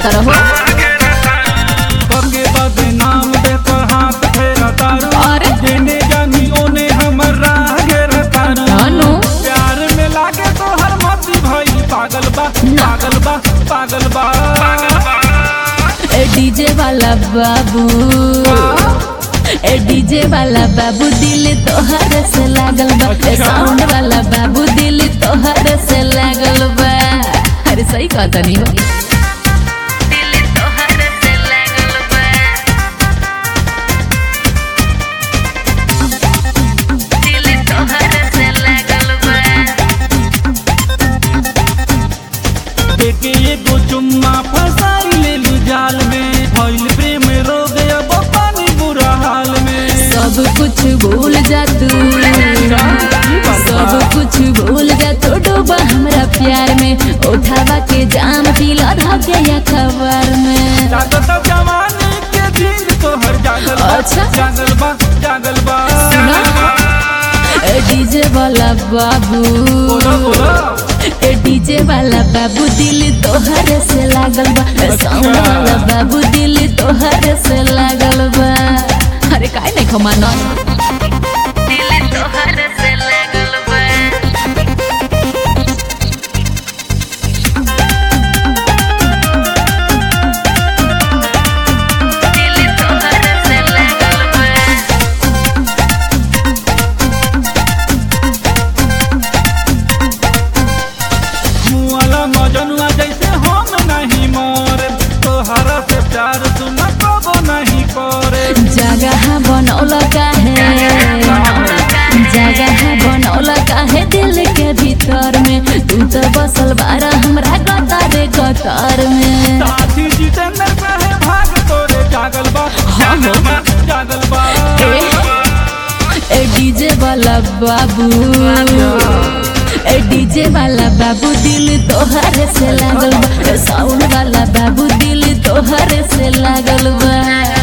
करत रहो पगे बदनाम देकर हाथ फेरा तारू अरे? जेने जानी ओने हमर राह घेरा तारू अनु प्यार में लागे तो हर मती भाई पागल बा पागल बा पागल बा ए डीजे वाला बाबू ए डीजे वाला बाबू दिल तोहर से लागल बा ए साउंड वाला बाबू दिल तोहर से लागल बा अरे सही कहता नहीं हो दिल तोहर से लागल बा दिल तोहर से लागल बा देखे एगो चुम्मा फसाई ले लू जाल में भइल प्रेम रोग अब पानी बुरा हाल में सब कुछ भूल जा तू सब कुछ भूल जा तू डूबा हमरा प्यार में उठावा के जाम पीला धाके या खबर में जागत जवानी के दिन तो हर जागल बा अच्छा। जागल बा जागल बा ए डीजे वाला बाबू बोलो बोलो ए डीजे वाला बाबू दिल तोहर से लागल बा ए साउंड वाला बाबू दिल तोहर से लागल बा अरे काहे नहीं खमाना दिल तोहर से लागल बा दिल तोहर से लागल बा मुआला मजनुआ जैसे हम नहीं मोरे तोहरा से प्यार सुना कबो नहीं करे जगह बनौला काहे जगह बनौला काहे दिल के भीतर में तू तो बसल बारा हमरा गतारे गतर में साथी जितेंद्र कहे भाग तोरे जागल बा जागल बा जागल बा ए डीजे वाला बाबू ए डीजे वाला बाबू दिल तोहर से लागल बा साउंड वाला बाबू दिल तोहर से लागल बा